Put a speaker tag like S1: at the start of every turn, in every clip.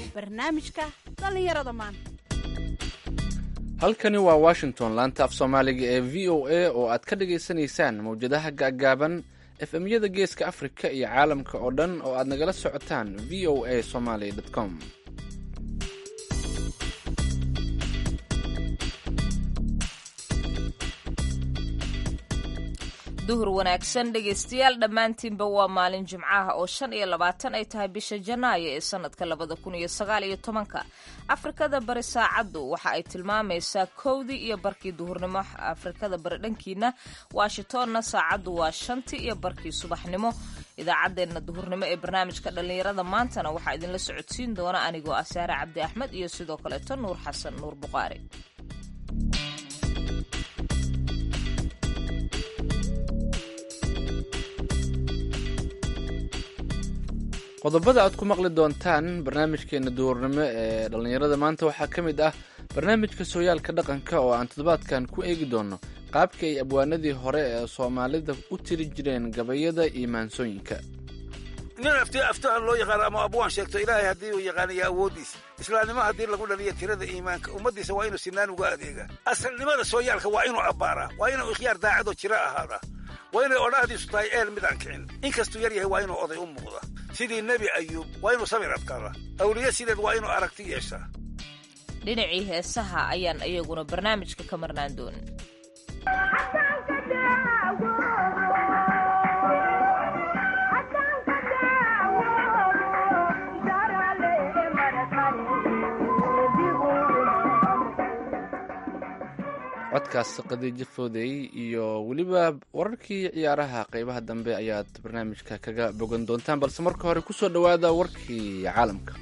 S1: barnaamijka dhallinyarada maanta
S2: halkani waa washington laanta af soomaaliga ee v o a oo aad ka dhagaysanaysaan mawjadaha gaaggaaban efemyada geeska afrika iyo caalamka oo dhan oo aad nagala socotaan v o a somaly com
S3: duhur wanaagsan dhegaystayaal dhammaantiinba waa maalin jimcaha oo shan iyo labaatan ay tahay bisha janaayo ee sanadka labada kun iyo sagaal iyo tobanka afrikada bari saacaddu waxa ay tilmaamaysaa kowdii iyo barkii duhurnimo afrikada bari dhankiina washingtonna saacaddu waa shantii iyo barkii subaxnimo idaacaddeenna duhurnimo ee barnaamijka dhallinyarada maantana waxaa idinla socodsiin doona anigoo ah saare cabdi axmed iyo sidoo kaleeto nuur xasan nuur buqaari
S2: qodobada aad ku maqli doontaan barnaamijkeena duurnimo ee dhallinyarada maanta waxaa ka mid ah barnaamijka sooyaalka dhaqanka oo aan toddobaadkan ku eegi doono qaabka ay abwaanadii hore ee soomaalida u tiri jireen gabayada iyo maansooyinka
S4: nin afti aftaha loo yaqaano ama abwaan sheegto ilaahay haddii uu yaqaanaya awooddiisa islaamnimo haddii lagu dhaliyo tirada iimaanka ummaddiisa waa inuu sinaan uga adeegaa asalnimada sooyaalka waa inuu abbaaraa waa inuu ikhyaar daacadoo jiro ahaadaa waa inay odhahdiisu tahay eel midaan kicin inkastuu yar yahay waa inuu oday u muuqda sidii nebi ayuub waa inuu samir adkaada awliye sideed waa inuu aragti yeeshaa
S3: dhinacii heesaha ayaan iyaguna barnaamijka ka marnaan doonin
S2: codkaas qadiijo foodey iyo weliba wararkii ciyaaraha qeybaha dambe ayaad barnaamijka kaga bogan doontaan balse marka hore kusoo dhowaada warkii caalamka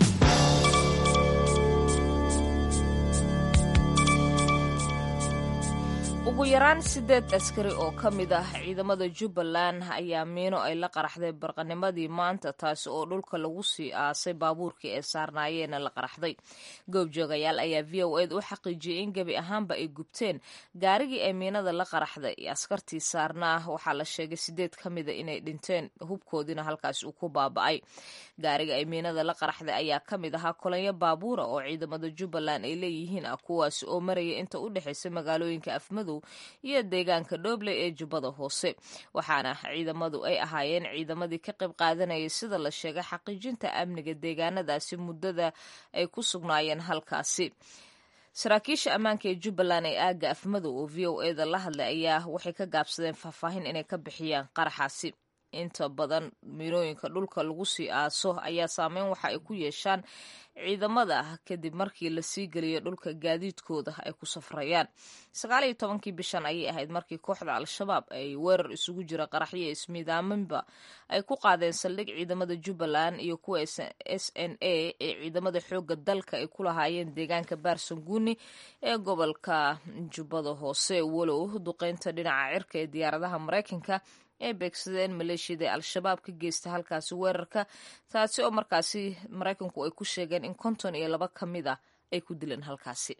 S3: ugu yaraan sideed askari oo ka mid ah ciidamada jubbaland ayaa miino ay la qaraxday barqanimadii maanta taasi oo dhulka lagu sii aasay baabuurkii ay saarnaayeena la qaraxday goobjoogayaal ayaa v o ed u xaqiijiyey in gebi ahaanba ay gubteen gaarigii ay miinada la qaraxday askartii saarnaa waxaa la sheegay sideed ka mida inay dhinteen hubkoodiina halkaas uu ku baaba'ay gaariga ay miinada la qaraxday ayaa ka mid ahaa kolanyo baabuura oo ciidamada jubbaland ay leeyihiin ah kuwaasi oo maraya inta u dhexaysa magaalooyinka afmadow iyo deegaanka dhoble ee jubbada hoose waxaana ciidamadu ay ahaayeen ciidamadii ka qayb qaadanayay sida la sheegay xaqiijinta amniga deegaanadaasi muddada ay ku sugnaayeen halkaasi saraakiisha ammaanka ee jubbaland ee aagga afmadow oo v o eda la hadlay ayaa waxay ka gaabsadeen faahfaahin inay ka bixiyaan qaraxaasi inta badan miinooyinka dhulka lagu sii aaso ayaa saameyn waxa ay ku yeeshaan ciidamada kadib markii lasii geliyo dhulka gaadiidkooda ay ku safrayaan sagaal iyo tobankii bishan ayay ahayd markii kooxda al-shabaab ay weerar isugu jira qaraxyo ismiidaaminba ay ku qaadeen saldhig ciidamada jubbaland iyo kuwa s n a ee ciidamada xooga dalka ay ku lahaayeen deegaanka baarsanguuni ee gobolka jubbada hoose walow duqeynta dhinaca cirka ee diyaaradaha maraykanka ay beegsadeen maleeshiyada ee al-shabaab ka geysta halkaasi weerarka taasi oo markaasi maraykanku ay ku sheegeen in konton iyo laba ka mid ah ay ku dileen halkaasi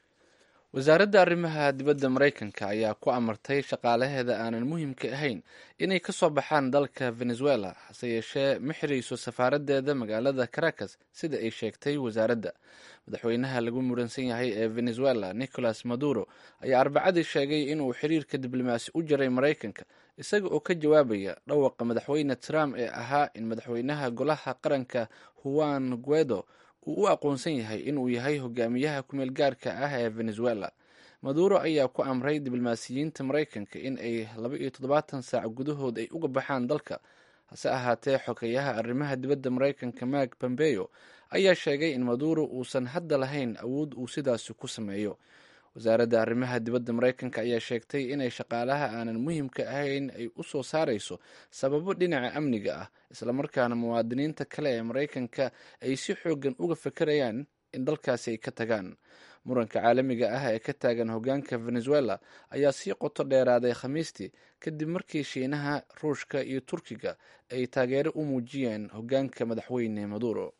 S2: wasaaradda arrimaha dibadda maraykanka ayaa ku amartay shaqaalaheeda aanan muhiimka ahayn inay ka soo baxaan dalka venezuela hase yeeshee ma xirayso safaaraddeeda magaalada caracas sida ay sheegtay wasaaradda madaxweynaha lagu muransan yahay ee venezuela nicolas maduro ayaa arbacadii sheegay inuu xiriirka diblomaasi u jiray maraykanka isaga oo ka jawaabaya dhawaqa madaxweyne trump ee ahaa in madaxweynaha golaha qaranka juan guedo uu u aqoonsan yahay inuu yahay hogaamiyaha kumeel gaarka ah ee venezuela maduro ayaa ku amray diblomaasiyiinta maraykanka in ay laba iyo toddobaatan saac gudahood ay uga baxaan dalka hase ahaatee xogeyaha arrimaha dibadda maraykanka mark pompeo ayaa sheegay in maduro uusan hadda lahayn awood uu sidaasi ku sameeyo wasaaradda arrimaha dibadda maraykanka ayaa sheegtay inay shaqaalaha aanan muhiimka ahayn ay u soo saarayso sababo dhinaca amniga ah islamarkaana muwaadiniinta kale ee maraykanka ay si xoogan uga fekerayaan in dalkaasi ay ka tagaan muranka caalamiga ah ee ka taagan hogaanka venezuela ayaa sii qoto dheeraaday khamiistii kadib markii shiinaha ruushka iyo turkiga ay taageero u muujiyeen hogaanka madaxweyne maduro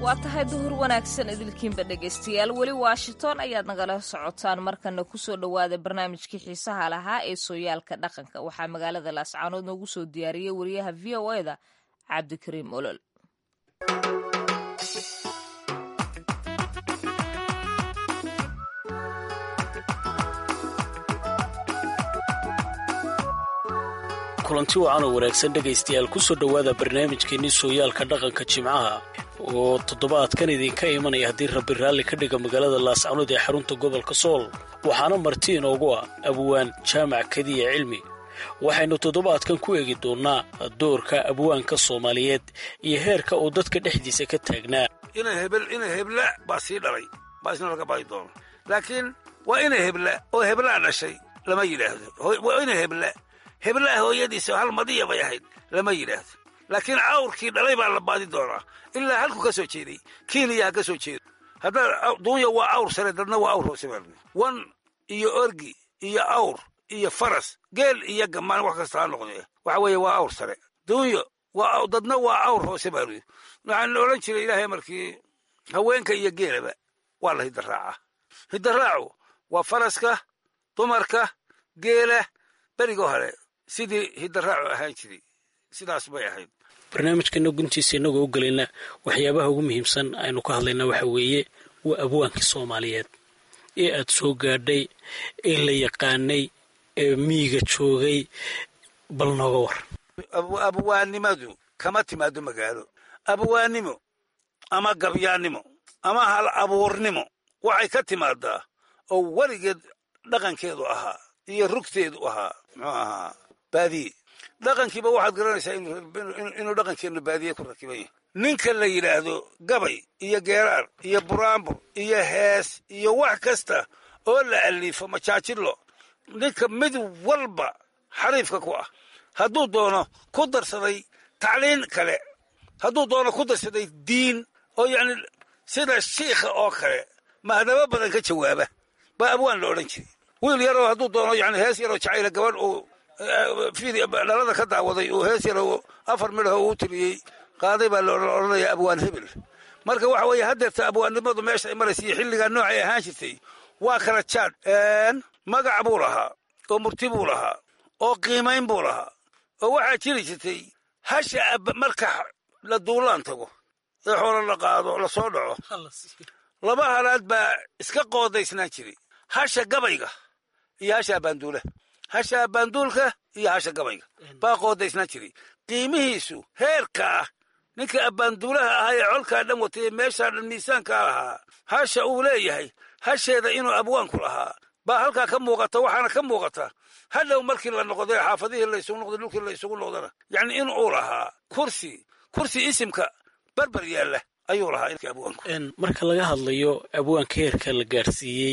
S3: waa tahay duhur wanaagsan idilkiinba dhegaystayaal weli washington ayaad nagala socotaan markana kusoo dhowaada barnaamijkii xiisaha lahaa ee sooyaalka dhaqanka waxaa magaalada laascaanood noogu soo diyaariyey wariyaha v o eda cabdikariim olol
S5: kulanti wacan oo wanaagsan dhegaystayaal kusoo dhowaada barnaamijkeenii sooyaalka dhaqanka jimcaha oo toddobaadkan idinka imanaya haddii rabbi raalli ka dhiga magaalada laascanood ee xarunta gobolka sool waxaana marti inoogu ah abwaan jaamac kadiya cilmi waxaynu toddobaadkan ku eegi doonnaa doorka abwaanka soomaaliyeed iyo heerka uu dadka dhexdiisa ka taagnaa
S4: ina hebel ina hebla baa sii dhalay baa isna laga baahi doono laakiin waa ina hebla oo heblaa dhashay lama yidhaahdo waa ina hebla heblaha hooyadiisa hal madiya bay ahayd lama yidhaahdo laakiin cawrkii dhalay baa la baadi doonaa ilaa halku ka soo jeeday kiiniya ha ka soo jeedo haddaa duunya waa awr sare dadna waa awr hoose baa wan iyo orgi iyo awr iyo faras geel iyo gamaan wax kasta ha noqdee waxa weeye waa awr sare duunyo waa dadna waa awr hoose baa luyii waxaan odhan jiray ilaahay markii haweenka iyo geelaba waa la hidaraaca hidaraacu waa faraska dumarka geela berigoo hore sidii hidaraacu ahaan jiray sidaas bay ahayd
S5: barnaamijkeena guntiisa innagoo u gelayna waxyaabaha ugu muhiimsan aynu ka hadlaynaa waxa weeye waa abwaankii soomaaliyeed ee aad soo gaadhay ee la yaqaanay ee miyiga joogay bal nooga war
S4: abwaannimadu kama timaado magaalo abwaannimo ama gabyaannimo ama hal abuurnimo waxay ka timaadaa oo weligeed dhaqankeedu ahaa iyo rugteedu ahaa muxuu ahaa baadiye dhaqankiiba waxaad garanaysaa inuu dhaqankeennu baadiye ku rakiban yahay ninka la yidhaahdo gabay iyo geeraar iyo buraanbur iyo hees iyo wax kasta oo la aliifo majaajilo ninka mid walba xariifka ku ah hadduu doono ku darsaday tacliin kale hadduu doono ku darsaday diin oo yacni sida shiikha oo kale mahdabo badan ka jawaaba baa abwaan la odhan jiray wiil yaroo hadduu doono yani hees yaroo jacayla gabadh uu dhalada ka daawaday uu hees yaroo afar midhaho uu tiriyey qaaday baa la odhanaya abwaan hebel marka waxa weeye haddeerta abwaannimadu meesha ay maraysa iyo xilligaa noocay ahaan jirtay waa kala jaad magac buu lahaa oo murti buu lahaa oo qiimayn buu lahaa oo waxaa jiri jirtay hasha marka la duulaan tago ee xoolo la qaado la soo dhaco laba halaad baa iska qoodaysnaan jiray hasha gabayga iyo hasha abaanduula hasha abaanduulka iyo hasha gabayga baa qoodaysnaan jiray qiimihiisu heerka ah ninka abbaanduulaha ahaa ee colkaa dhan watay ee meeshaa dhan miisaankaa lahaa hasha uu leeyahay hasheeda inuu abwaanku lahaa baa halkaa ka muuqata waxaana ka muuqata hadhow markii la noqday xaafadihii laysugu noqday dhulkii laysugu noqdana yacni in uu lahaa kursi kursi isimka barbar yaalla ayuu lahaa abwaanku
S5: marka laga hadlayo abwaanka heerka la gaarsiiyey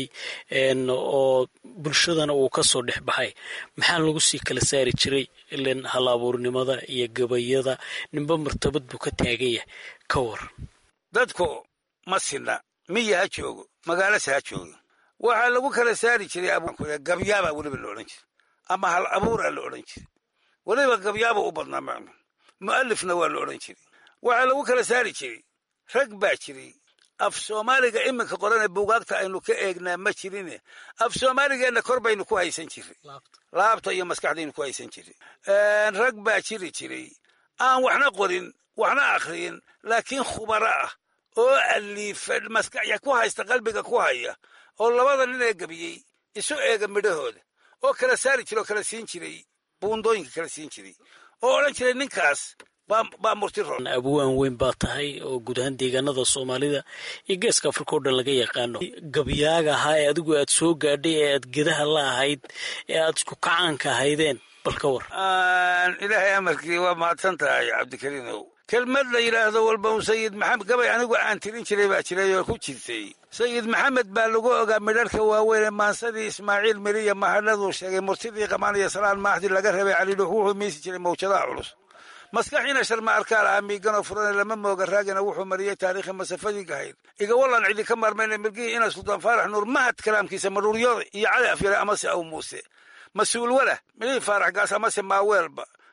S5: oo bulshadana uu ka soo dhex baxay maxaa lagu sii kala saari jiray ilan hal abuurnimada iyo gabayada ninba martabad buu ka taagan yahay ka war
S4: dadku ma sinna miya ha joogo magaalase ha joogo waxaa lagu kala saari jiray abwaanku gabyaabaa weliba la odhan jiray ama hal abuuraa la odhan jiray weliba gabyaaba u badnaa macnu mu'alifna waa la odhan jiray waxaa lagu kala saari jiray rag baa jiray af soomaaliga iminka qorane buugaagta aynu ka eegnaa ma jirine af soomaaligeenna kor baynu ku haysan jiray laabta iyo maskaxdaynu ku haysan jiray rag baa jiri jiray aan waxna qorin waxna akhriyin laakiin khubaro ah oo aliifa maskaxya ku haysta qalbiga ku haya oo labada nin ee gebiyey isu eega midhahooda oo kala saari jira oo kala siin jiray buundooyinka kala siin jiray oo odhan jiray ninkaas baa murti ro
S5: abwaan weyn baa tahay oo guud ahaan deegaanada soomaalida iyo geeska afrika o dhan laga yaqaano gabyaaga ahaa ee adigu aad soo gaadhay ee aad gedaha la ahayd ee aad isku kacaanka ahaydeen bal ka war
S4: ilaahay amarkii waa mahadsan tahay cabdikariinow kelmad la yidhaahdo walba un sayid maxamed gabay anigu aan tirin jiray baa jiray oo ku jirtay sayid maxamed baa lagu ogaa midharhka waaweynee maansadii ismaaciil miriya mahadhaduu sheegay murtidii qamaan iyo salaan maaxdi laga reebay calidhuux wuxuu miisi jiray mawjadaha culus maskaxiina sharma arkaal ah miiganoo furane lama mooga raagina wuxuu mariyey taariikhi masafadii gahayd igawallan cidi ka maarmayna milgihii ina sultaan faarax nuur mahad kalaamkiisa maruuryada iyo cali afyare amase aw muuse mas-uul wala milihii faarax gaas amase maaweelba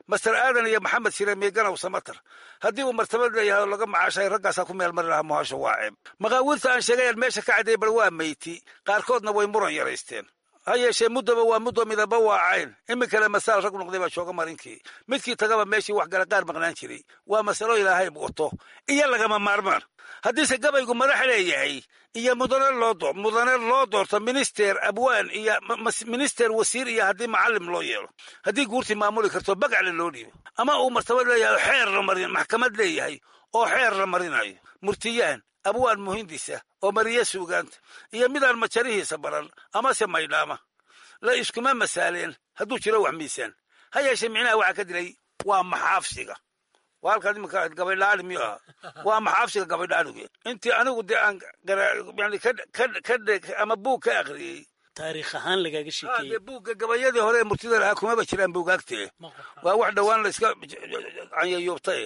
S4: master aadan iyo maxamed shire miiganow samatar haddii uu martabad leeyahay oo laga macaashay raggaasaa ku meel mari lahaa muhasho waa ceeb maqaawiirta aan sheegayaan meesha ka cadday bal waa meyti qaarkoodna way muran yaraysteen ha yeeshee muddaba waa muddo midaba waa cayn iminkale masaal rag noqday baa jooga marinkii midkii tagaba meeshii wax gala qaar maqnaan jiray waa masalo ilaahay wato iyo lagama maarmaan haddiise gabaygu madax leeyahay iyo mudane loo mudane loo doorto minister abwaan iyo minister wasiir iyo haddii macalim loo yeelo haddii guurtii maamuli karto bagacle loo dhiibo ama uu martabad leeyahay oo xeer la marin maxkamad leeyahay oo xeer la marinayo murtiyahan abwaan muhindisa oo mariye suugaanta iyo midaan majarihiisa baran amase maydhaama la iskuma masaaleen hadduu jiro wax miisaan ha yeeshee micnaha waxaa ka dilay waa maxaafsiga waa halkaad iminka gabaydhaali miyuu ahaa waa maxaafsiga gabaydhaaligu intii anigu dee aan yani ka ama buug ka akhriyey
S5: taariikh ahaan lagaaga sheekeeyey
S4: dee buugga gabayadii hore ee murtida lahaa kumaba jiraan buugaagtee waa wax dhowaan la iska canyayuubtay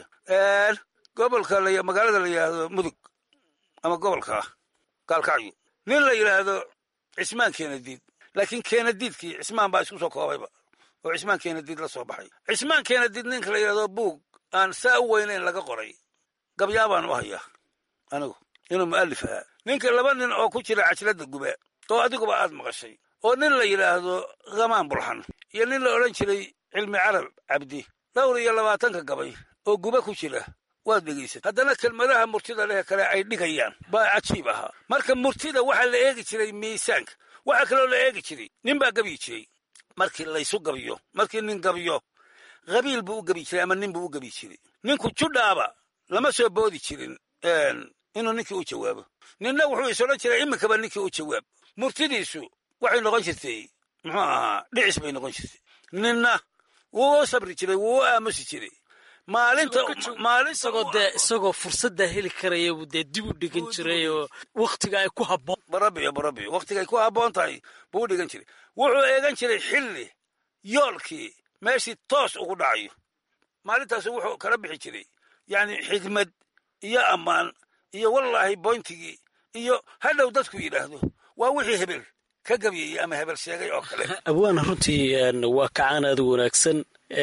S4: gobolka magaalada la yidhaahdo mudug ama gobolka gaalkacyo nin la yidhaahdo cismaan keenadiid laakiin keenadiidkii cismaan baa isku soo koobayba oo cismaan keenadiid la soo baxay cismaan keenadiid ninka la yidhahdo buug aan saa u weynayn laga qoray gabyaabaan u hayaa anigu inuu mu'alif ahaa ninka laba nin oo ku jira cajladda gube oo adiguba aad maqashay oo nin la yidhaahdo khamaan bulxan iyo nin la odhan jiray cilmi carab cabdi dhowr iyo labaatanka gabay oo gube ku jira waad dhegaysat haddana kelmadaha murtida leh kale ay dhigayaan baa cajiib ahaa marka murtida waxaa la eegi jiray miisaanka waxaa kaloo la eegi jiray nin baa gabi jiray markii laysu gabiyo markii nin gabiyo qabiil buu u gabi jiray ama nin buu u gabi jiray ninku judhaaba lama soo boodi jirin inuu ninkii u jawaabo ninna wuxuu is odhan jiray iminkaba ninkii u jawaab murtidiisu waxay noqon jirtay muxuu ahaa dhicis bay noqon jirtay ninna wuu u sabri jiray wuu u aamusi jiray maalinta
S5: isagoo dee isagoo fursaddaa heli karaya buu dee dib u dhigan jiray oo waktiga ay ku habboon
S4: barabiyo barabiyo waktiga ay ku habboon tahay buu u dhigan jiray wuxuu eegan jiray xilli yoolkii meeshii toos ugu dhacayo maalintaasu wuxuu kala bixi jiray yacni xigmad iyo ammaan iyo wallaahi boyntigii iyo hadhow dadku yidhaahdo waa wixii hebel ka gabyayey ama hebel sheegay oo kale
S5: abwaana runtii waa kacaan aada u wanaagsan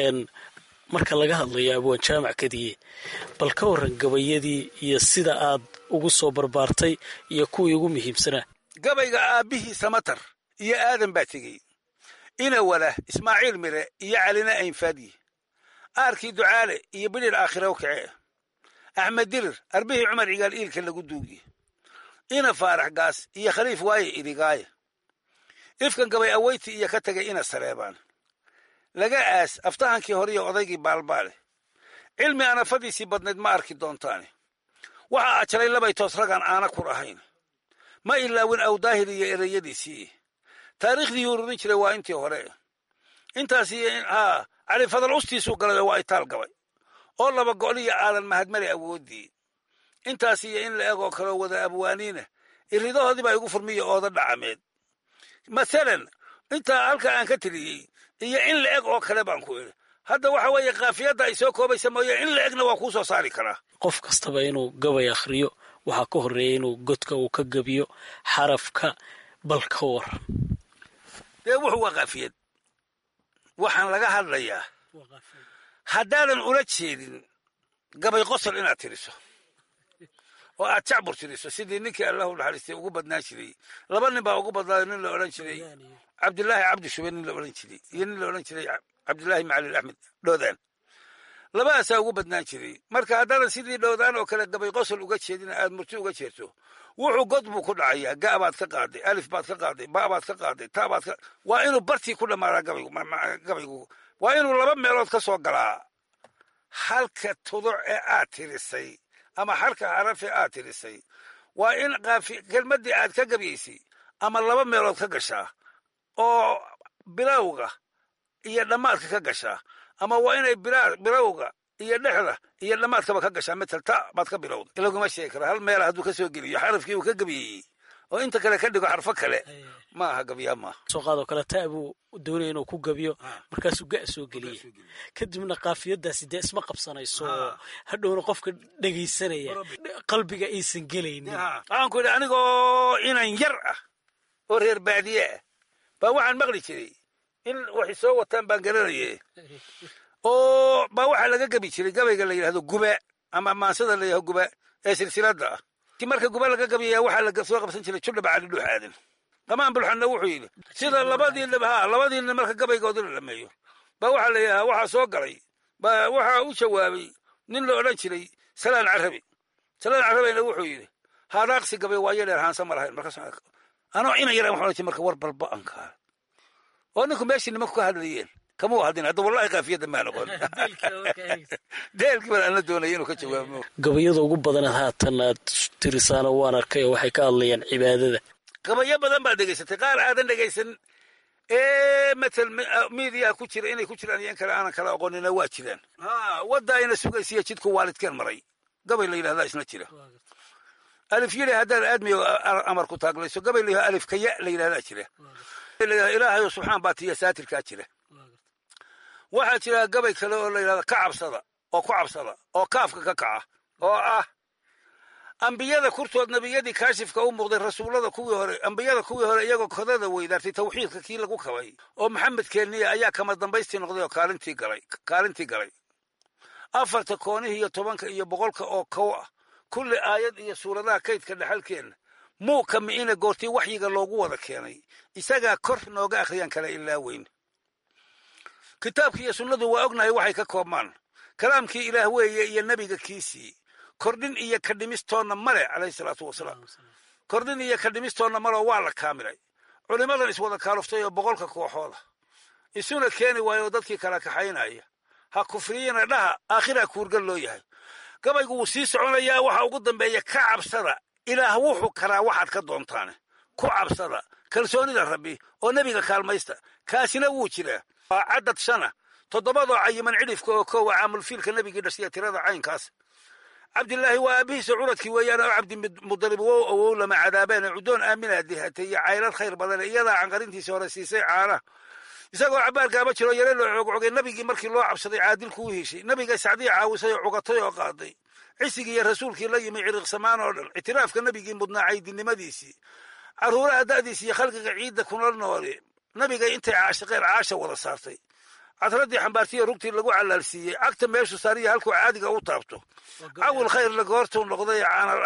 S5: marka laga hadlayo abwaan jaamac kadiye bal ka warran gabayadii iyo sida aad ugu soo barbaartay iyo kuwii ugu muhiimsanaa
S4: gabayga aabbihii samatar iyo aadan baa tegey ina wala ismaaciil mire iyo calina aynfaadyi aarkii ducaale iyo bidhir aakhiraw kace axmed dirir arbihii cumar cigaal iilka lagu duugiye ina faarax gaas iyo khaliif waaye idigaaye ifkan gabay aweyti iyo ka tagay ina sareebaan laga aas aftahankii horiyo odaygii baalbaale cilmi anafadiisii badnayd ma arki doontaane waxaa ajalay labay toos ragaan aana kur ahayn ma ilaawin awdaahir iyo ereyadiisii taariikhdii ururin jiray waa intii hore intaas iyo haa cali fadal ustiisuu galay oo waa itaal gabay oo laba go'liyo aadan mahadmari awooddii intaas iyo in la egoo kaloo wada abwaaniina iridahoodii baa igu furmiya ooda dhacameed mathalan intaa halka aan ka tiriyey iyo in la eg oo kale baan ku idhi hadda waxa weeye kaafiyadda ay soo koobaysa mooye in la egna waa kuu soo saari karaa
S5: qof kastaba inuu gabay akhriyo waxaa ka horreeya inuu godka uu ka gabiyo xarafka bal ka waran
S4: dee wuxuu waa kaafiyad waxaan laga hadlayaa haddaadan ula jeedin gabay qosol inaad tiriso oo aad jacbur tiriso sidii ninkii allahu naxariistay ugu badnaan jiray laba nin baa ugu badnaayo nin la odhan jiray cabdilaahi cabdi shube nin la odhan jiray iyo nin la odhan jiray cabdilaahi macalil axmed dhoodaan labadaasaa ugu badnaan jiray marka haddaadan sidii dhoodaan oo kale gabay qosol uga jeedin aad murti uga jeerto wuxuu god buu ku dhacayaa ga baad ka qaaday alif baad ka qaaday ba baad ka qaaday ta baad ka waa inuu bartii ku dhammaadaa gabaygu gabaygu waa inuu laba meelood ka soo galaa halka tuduc ee aad tirisay ama halka haraf ee aad tirisay waa in kelmaddii aad ka gabaysay ama laba meelood ka gashaa oo bilowga iyo dhammaadka ka gashaa ama waa inay bilowga iyo dhexda iyo dhammaadkaba ka gashaa matal ta baad ka bilowda ilaguma sheegi kara hal meela hadduu ka soo geliyo xarafkii uu ka gabeeyey oo inta kale ka dhigo xarfo kale ma aha gabyaa maaha
S5: soo qaadoo kale ta buu doonaya inuu ku gabiyo markaasuu ga soo geliyey kadibna kaafiyadaasi dee isma qabsanayso hadhowna qofka dhegaysanaya qalbiga aysan gelaynin
S4: waxaan ku idhi anigoo inan yar ah oo reer baadiye ah baa waxaan maqli jiray in waxay soo wataan baan garanaye oo baa waxaa laga gebi jiray gabayga la yidhahdo gube ama maansada la yidhahdo gube ee silsiladda ah ti marka gube laga gabayaya waxaa la soo qabsan jiray judhaba cali dhuux aadan qamaan bulxanna wuxuu yidhi sida labadiina ha labadiina marka gabaygoodi la dhameeyo baa waxaa la yidhahaa waxaa soo galay baa waxaa u jawaabay nin la odhan jiray salaan carabi salaan carabina wuxuu yidhi haadaaqsi gabay waayo dheer haansa ma lahayn markaas anoo ina yaraan waxaan ohan marka war balba ankaa oo ninku meeshii nimanku ka hadlayeen kama u hadin hadda wallahi kaafiyadda maa noqon deelkii baan ana doonaya inuu ka jawaabo
S5: gabayada ugu badan haatan aad tirisaana waan arkay oo waxay ka hadlayaan cibaadada
S4: gabayo badan baad dhegaysatay qaar aadan dhegaysan ee matal miidiyaa ku jira inay ku jiraan iyo in kale aanan kala aqoonina waa jiraan ha wadda ayna sugaysiya jidku waalidkeen maray gabay la yidhahdaa isna jira alif yidhi haddaad aadmiyo amar ku taaglayso gabay la yidhahdo alif kaya la yidhahdaa jira ilaahayo subxaan baa tiya saatirkaa jira waxaa jira gabay kale oo la yidhahdo ka cabsada oo ku cabsada oo kaafka ka kaca oo ah ambiyada kurtood nebiyadii kaashifka u muuqday rasuullada kuwii hore ambiyada kuwii hore iyagoo kodada weydaartay tawxiidka kii lagu kabay oo maxamed keeniya ayaa kama dambaystii noqday oo kaalintii galay kaalintii galay afarta koonihii iyo tobanka iyo boqolka oo kow ah kulli aayad iyo suuradaha kaydka dhexalkeenna muuka mi'ina goortii waxyiga loogu wada keenay isagaa kor nooga akhriyaan kala ilaa weyn kitaabkii iyo sunnadu waa ognahay waxay ka koobmaan kalaamkii ilaah weeye iyo nebiga kiisii kordhin iyo ka dhimistoonna male calayhi salaatu wasalaam kordhin iyo ka dhimistoonna maleo waa la kaamilay culimmadan iswada kaaluftay oo boqolka kooxooda isuna keeni waayo dadkii kala kaxaynaya ha kufriyina dhaha aakhiraa kuurgal loo yahay gabaygu wuu sii soconayaa waxa ugu dambeeya ka cabsada ilaah wuxuu karaa waxaad ka doontaane ku cabsada kalsoonida rabbi oo nebiga kaalmaysta kaasina wuu jiraa waa caddad shana toddobadoo cayiman cidhifka oo koowa caamulfiilka nebigii dhashiya tirada caynkaas cabdilaahi waa aabihiisa curadkii weeyaan oo cabdimudalib wow awow lama cadaabeen cudoon aaminaa dihatay iyo caylad khayr badan iyadaa canqarintiisa hore siisay caana isagoo cabaar gaaba jiro yare loo coogcogay nebigii markii loo cabsaday caadilku u heshay nebiga sacdii caawisay oo cugatay oo qaaday cisigii iyo rasuulkii la yimi ciriqsamaan oo dhan ictiraafka nebigii mudnaa caydinimadiisii carruuraha da'diisi iyo khalqiga ciidda kuna noole nebiga intay caashiqeen caasha wada saartay cadradii xambaartiyo rugtii lagu calaalsiiyey cagta meeshu saariya halkuu caadiga u taabto cawil khayrla goortuu noqday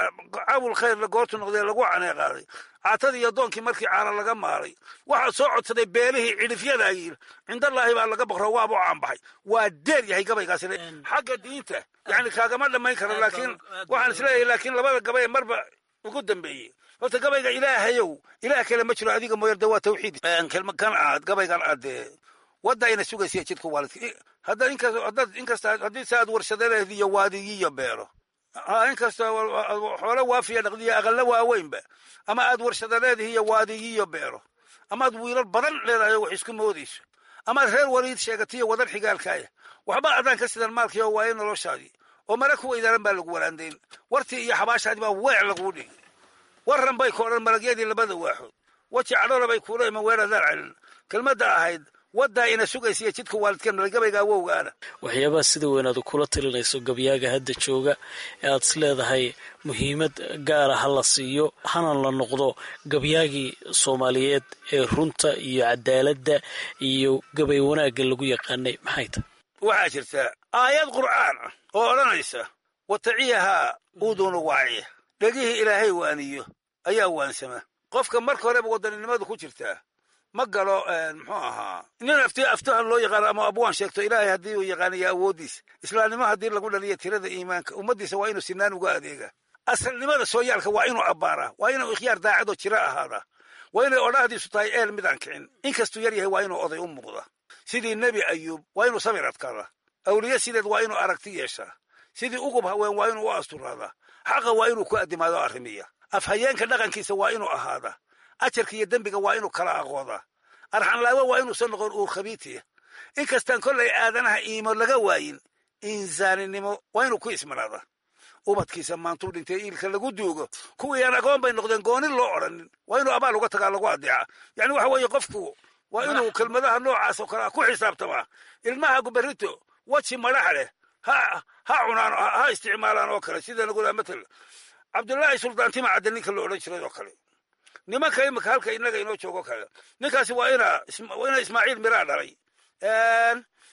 S4: cawil khayrla goortuu noqday lagu caneeqaaday caatadii iyo doonkii markii caana laga maaray waxaa soo codsaday beelihii cidhifyada yiil cindallaahi baa laga baqro waaba u caanbaxay waa deer yahay gabaygaas xagga diinta yani kaagama dhammayn karo laakiin waxaan isleeyahay laakiin labada gabay marba ugu dambeeyey horta gabayga ilaahayow ilaah kale ma jiro adiga mooyarde waa tawxiid kan aad gabaygan aadee wadda ayna sugaysiya jidka waalidka haddaad inkas haddaad inkasta haddii se aad warshadadeed iyo waadigiyo beero ha inkasta xoolo waafiya dhaqdiya aqalla waaweynba ama aad warshadadeedihi iyo waadigiyo beero amaad wiilal badan leedahay wax isku moodayso amaad reer waliid sheegatiyo wadan xigaalkaaya waxba adaan ka sidan maalkii oo waayo noloshaadii oo mara ku weydaaran baa lagu waraandayn wartii iyo xabaashaadii baa weec laguu dhigi warran bay ku odhan malagyadii labada waaxood weji cadhola bay kuula iman weeradaan celin kelmadda ahayd waddaa ina sugaysiya jidka waalidkeen malgabayga awowgaana
S5: waxyaabaha sida weyn aad kula talinayso gabyaaga hadda jooga ee aad is leedahay muhiimad gaara ha la siiyo hana la noqdo gabyaagii soomaaliyeed ee runta iyo cadaaladda iyo gabay wanaagga lagu yaqaanay maxay tahay
S4: waxaa jirta aayad qur'aan ah oo odhanaysa wataciyahaa uudunu waaciya dhegihii ilaahay waaniyo ayaa waansama qofka marka horeba wadaninimadu ku jirtaa ma galo muxuu ahaa nin afti aftahan loo yaqaano ama abwaan sheegto ilaahay haddii uu yaqaaniyo awooddiisa islaamnimo haddii lagu dhaliya tirada iimaanka ummaddiisa waa inuu sinaan uga adeegaa asalnimada sooyaalka waa inuu abbaaraa waa inuu ikhyaar daacadoo jira ahaadaa waa inay odhahdiisu tahay eel midaan kicin inkastuu yar yahay waa inuu oday u muuqda sidii nebi ayuub waa inuu samir adkaadaa awliye sideed waa inuu aragti yeeshaa sidii ugub haween waa inuu u asturaadaa xaqa waa inuu ku addimaado arrimiya afhayeenka dhaqankiisa waa inuu ahaadaa ajarka iyo dembiga waa inuu kala aqoodaa arxanlaawo waa inuusan noqon uur khabiitiya inkastaan kollay aadanaha iimo laga waayin insaaninimo waa inuu ku ismanaadaa ubadkiisa maantuu dhintay iilka lagu duugo kuwii aan agoon bay noqdeen goonin loo odhanin waa inuu abaal uga tagaa lagu adeeca yani waxa weeye qofku waa inuu kelmadaha noocaas oo kale ah ku xisaabtamaa ilmaha guberrito weji madax leh ha ha cunaan ha isticmaalaan oo kale sida nagula matal cabdullaahi suldaantima cadde ninka la odhan jiray oo kale nimanka imika halka inaga inoo joogo kale ninkaasi waa ina waa ina ismaaciil miraa dhalay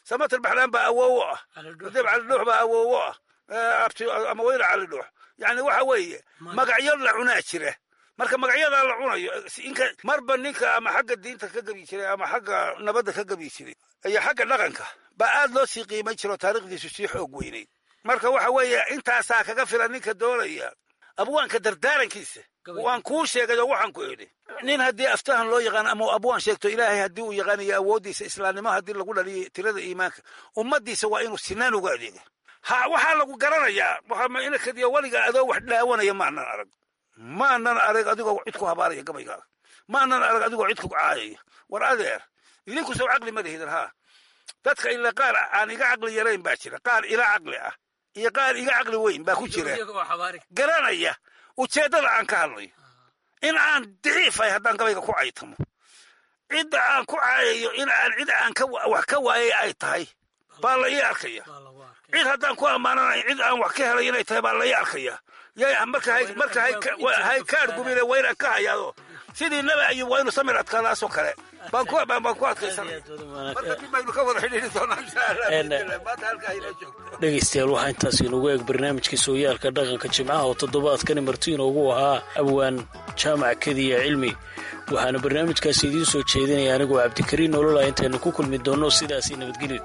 S4: samatar baxlaan baa awoowo ah deb cali dhuux baa awoowo ah ama weyne cali dhuux yani waxa weeye magacyo la cunaa jira marka magacyadaa la cunayo inka marba ninka ama xagga diinta ka gebi jiray ama xagga nabadda ka gebi jiray iyo xagga dhaqanka baa aad loo sii qiimayn jiro taarikhdiisu sii xoog weynayd marka waxa weeye intaasaa kaga filan ninka doonaya abwaanka dardaarankiisa waan kuu sheegay oo waxaan ku idhi nin haddii aftahan loo yaqaan ama abwaan sheegto ilaahay haddii uu yaqaanayo awooddiisa islaamnimo haddii lagu dhaliyo tirada iimaanka ummaddiisa waa inuu sinaan uga adeega ha waxaa lagu garanayaa inakadiyo weliga adoo wax dhaawanaya maanan arag maanan arag adigoo cid ku habaaraya gabaygaaga maanan arag adigoo cid ku caayaya war adeer idinku soo caqli ma lihidan haa dadka ila qaar aan iga caqli yarayn baa jira qaar ila caqli ah iyo qaar iga caqli weyn baa ku jira garanaya ujeeddada aan ka hadlayo in aan daciifahay haddaan gabayga ku caytamo cidda aan ku caayayo in aan cid aan wax ka waayay ay tahay baa la ii arkaya cid haddaan ku ammaananayo cid aan wax ka helay inay tahay baa la ii arkaya marka hay kaadh gubine waa inaan ka hayaado sidii nabi ayub waa inuu samir adkaadaasoo kale baan ku adkaysanaya marka dib baynu ka wada xidhiiri doonaa insha allah maanta halkaa inoo joogto
S5: dhegaystayaal waxaa intaas inoogu eeg barnaamijkii sooyaalka dhaqanka jimcaha oo toddobaadkani martiin ugu ahaa abwaan jaamac kediya cilmi waxaana barnaamijkaasi idiin soo jeedinaya anigoo cabdikariin nolola intaynu ku kulmi doonno sidaasi nabadgelyo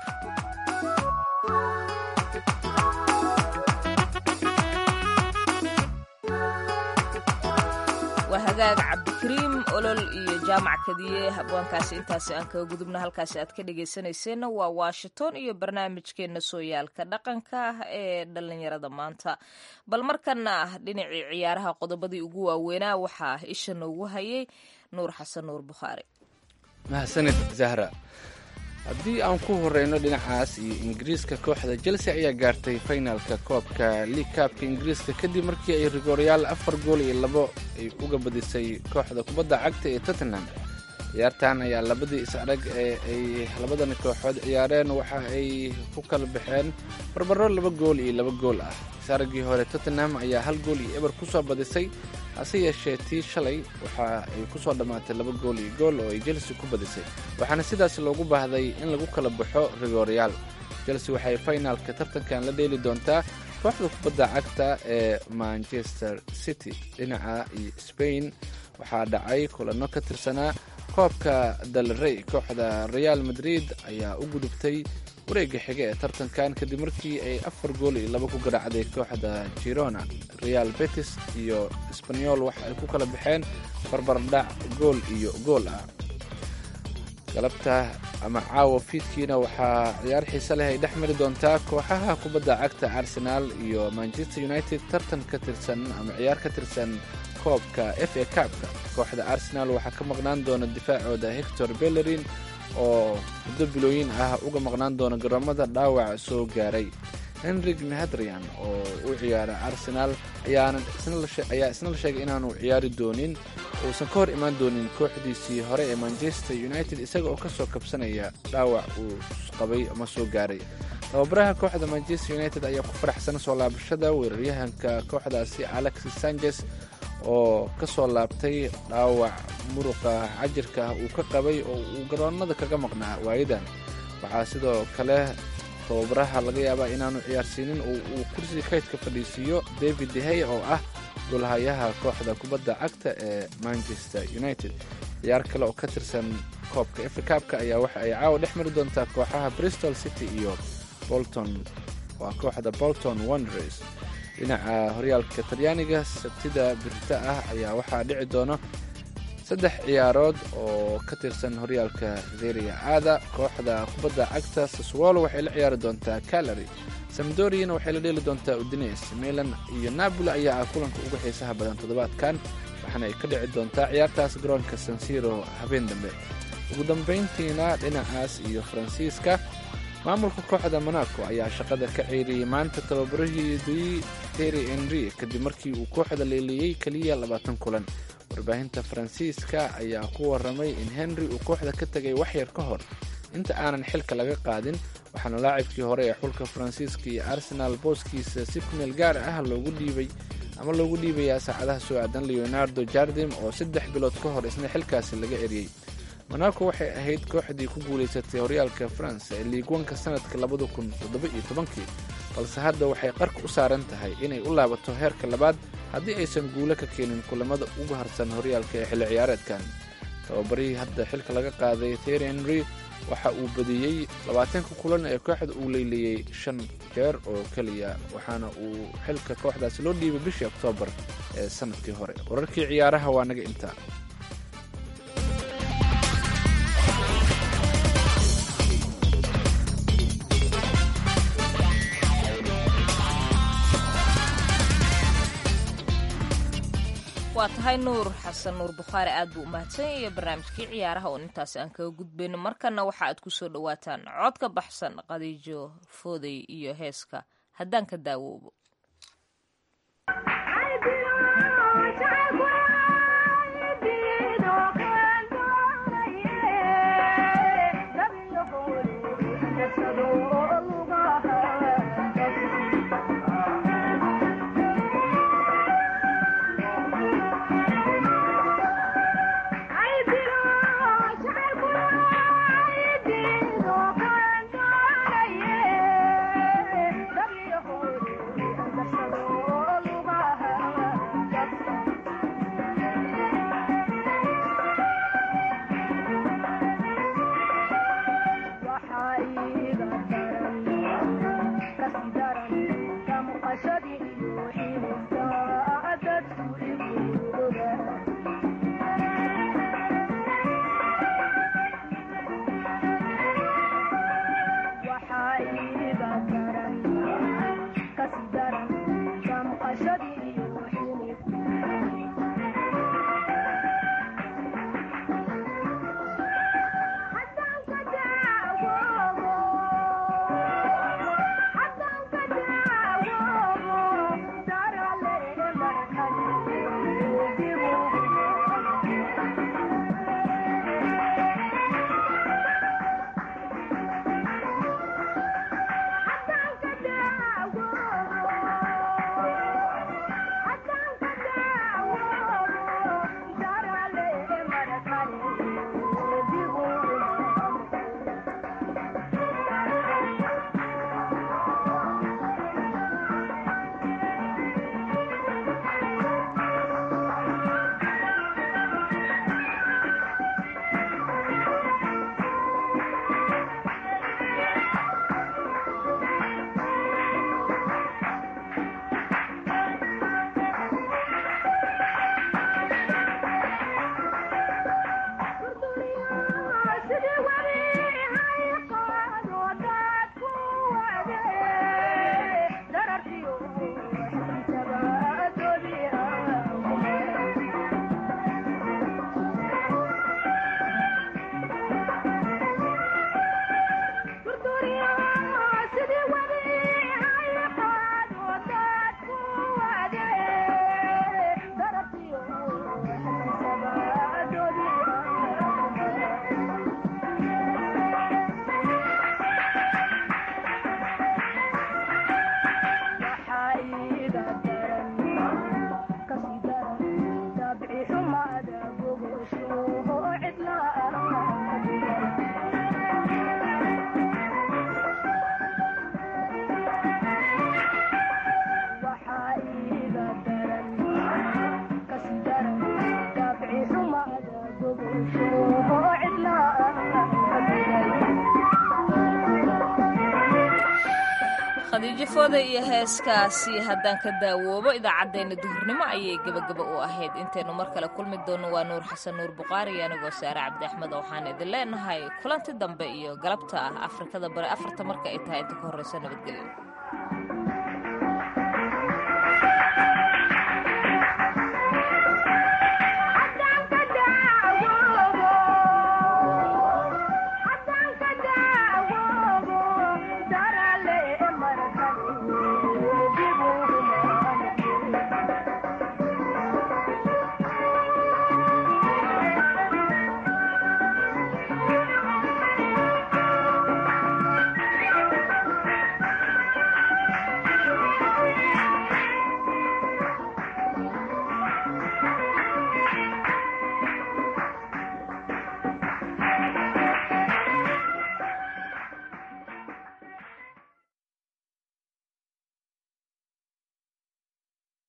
S3: waa hagaag cabdikariim olol iyo jaamac kadiye habwaankaasi intaasi aan kaga gudubna halkaasi aad ka dhegaysanayseena waa washington iyo barnaamijkeena sooyaalka dhaqanka ee dhallinyarada maanta bal markana dhinacii ciyaaraha qodobadii ugu waaweynaa waxaa isha noogu hayay nuur xasan nuur bukhaari
S2: mahadsanid zahra haddii aan ku horeyno dhinacaas iyo ingiriiska kooxda chelsea ayaa gaartay finalka koobka league kaabka ingiriiska kadib markii ay rigoryaal afar gool iyo labo ay uga badisay kooxda kubadda cagta ee tottenham ciyaartan ayaa labadii is-arag ee ay labadan kooxood ciyaareen waxa ay ku kala baxeen barbaro laba gool iyo laba gool ah is-araggii hore tottenham ayaa hal gool iyo eber kusoo badisay hase yeeshee tii shalay waxa ay ku soo dhammaatay laba gool iyo gool oo ay chelsea ku badisay waxaana sidaas loogu baahday in lagu kala baxo rigoryaal chelsea waxay finalka tartankan la dheeli doontaa kooxda kubadda cagta ee manchester city dhinaca spain waxaa dhacay kulanno ka tirsanaa koobka dalrey kooxda real madrid ayaa u gudubtay wareegga xige ee tartankan kadib markii ay afar gool iyo laba ku garaacday kooxda girona real betis iyo sbanyol waxa ay ku kala baxeen barbardhac gool iyo gool ah galabta ama caawa fiidkiina waxaa ciyaar xiise leh ay dhex mari doontaa kooxaha kubadda cagta arsenaal iyo manchester united tartan ka tirsan ama ciyaar ka tirsan koobka f a cabka kooxda arsenaal waxaa ka maqnaan doona difaacooda hector bellerin oo muddo bilooyin ah uga maqnaan doona garoomada dhaawac soo gaaray henrik mihadrian oo u ciyaara arsenaal ayaa isna la sheegay inaanu ciyaari doonin uusan ka hor imaan doonin kooxdiisii hore ee manchester united isaga oo kasoo kabsanaya dhaawac uu qabay ama soo gaaray tababaraha kooxda manchester united ayaa ku faraxsan soo laabashada weeraryahanka kooxdaasi alexis sanchez oo ka soo laabtay dhaawac muruqa cajirka ah uu ka qabay oo uu garoonada kaga maqnaa waayadan waxaa sidoo kale tababaraha laga yaabaa inaanu ciyaarsiinin oo uu kursiga kaydka fadhiisiiyo david dehey oo ah golahayaha kooxda kubadda cagta ee manchester united ciyaar kale oo ka tirsan koobka efrikaabka ayaa waxa ay caawa dhex mari doontaa kooxaha bristol city iyo bolton waa kooxda bolton wonders dhinaca horyaalka talyaaniga sabtida birta ah ayaa waxaa dhici doona saddex ciyaarood oo ka tirsan horyaalka zeria aada kooxda kubadda cagta saswolo waxay la ciyaari doontaa calary samdoriyana waxay la dheeli doontaa udines milan iyo napoli ayaa ah kulanka ugu xiisaha badan toddobaadkan waxaana ay ka dhici doontaa ciyaartaas garoonka sansiro habeen dambe ugu dambayntiina dhinacaas iyo faransiiska maamulka kooxda monaco ayaa shaqada ka ceyriyey maanta tababaraheedii terry henry kadib markii uu kooxda leeliyey keliya labaatan kulan warbaahinta faransiiska ayaa ku waramay in henry uu kooxda ka tegay waxyar ka hor inta aanan xilka laga qaadin waxaana laacibkii hore ee xulka faransiiska iyo arsenaal booskiisa si kumeel gaar ah loogu dhiibay ama loogu dhiibayaa saacadaha soo aadan leonardo jardim oo saddex bilood ka hor isna xilkaasi laga eriyey monaco waxay ahayd kooxdii ku guulaysatay horyaalka faransa ee liigwanka sanadka labada kun toddoba-iyo tobankii balse hadda waxay qarka u saaran tahay inay u laabato heerka labaad haddii aysan guulo ka keenin kulamada ugu harsan horyaalka ee xilli ciyaareedkan tababarihii hadda xilka laga qaaday theri henry waxa uu badiyey labaatanka kulan ee kooxda uu leyliyey shan jeer oo keliya waxaana uu xilka kooxdaasi loo dhiibay bishii oktoobar ee sanadkii hore wararkii ciyaaraha waa naga intaa
S3: waa tahay nuur xasan nuur bukhaari aad buu u mahadsan iyo barnaamijkii ciyaaraha oon intaasi aan kaga gudbayno markana waxa aad ku soo dhowaataan cod ka baxsan qadiijo fooday iyo heeska haddaan ka daawoobo khadiijo fooda iyo heeskaasi haddaan ka daawoobo idaacaddeenna duhurnimo ayay gebagaba u ahayd intaynu mar kale kulmi doonno waa nuur xasan nuur buqaari iyo anigoo saare cabdi axmed waxaan idin leenahay kulanti dambe iyo galabta ah afrikada bari afarta marka ay tahay inta ka horreysa nabadgelyo